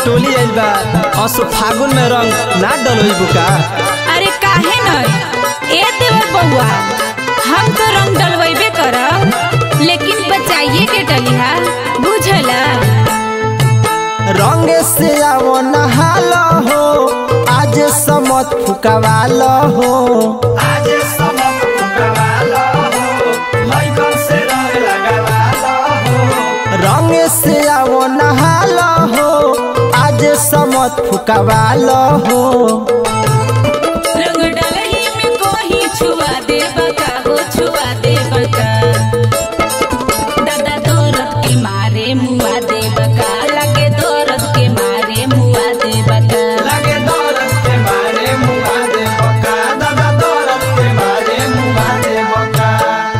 टोली आइल बा असो फागुन में रंग ना डलोइबू का अरे काहे न ए देवर बउआ हम तो रंग डलवेबे करब लेकिन बचाइए के डलिहा बुझला रंग से आवो नहाल हो आज समत फुकवाल हो आज समत फुकवाल हो लइकन से रंग लगावाल हो रंग से आवो नहाल हो आज समत फुकवाल हो रंग डलही में कोही छुआ देबा का हो छुआ देबा का दादा दौरत के मारे मुआ देबा का लगे दौरत के मारे मुआ देबा का लगे दौलत के मारे मुआ दे बका दादा दौलत के मारे मुआ दे बका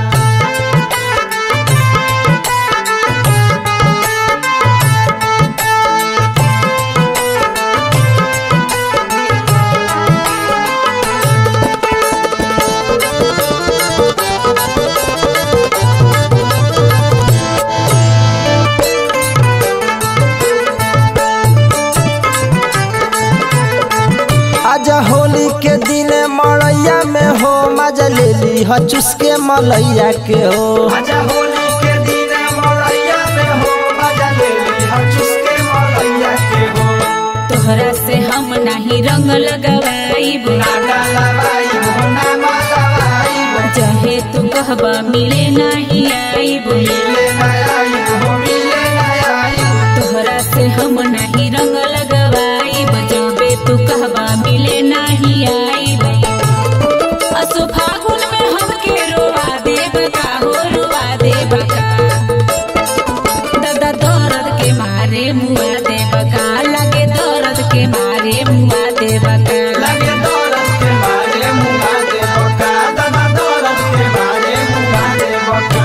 आज होली के दिन मड़ैया में हो मजा ले ली ह चुसके मलैया के हो आज होली के दिन मड़ैया में हो मजा ले ली ह चुसके मलैया के हो तोहरा से हम नहीं रंग लगवाईब ना डलवाई हो ना मलवाई चाहे तू कहबा मिले नहीं आईब मिले ना आई हो मिले ना आई तोहरा से हम नहीं रंग लगवाईब जबे तू कहबा मिले नहीं आईब असो फागुन में हमके रोवा देब का हो रोवा देब का दादा दर्द के मारे मुआ देब का लगे दर्द के मारे मुआ देब का लगे दौलत के मारे मुआ दे बका दादा दौलत के मारे मुआ दे बका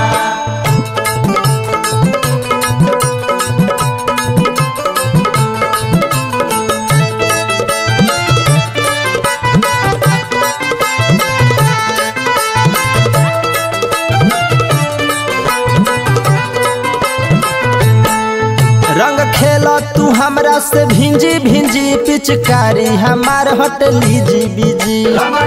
रंग खेला तू हमरा से भिंजी भिंजी पिचकारी हमार हट लीजी बीजी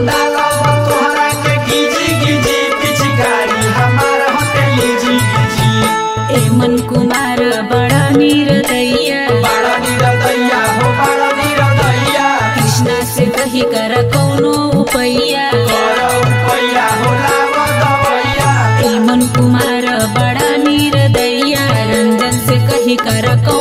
ए मन कुमार बड़ा निर्दया कृष्णा से कही कर कौनो उपैया ए मन कुमार बड़ा निर्दया रंजन से कही कर कौनो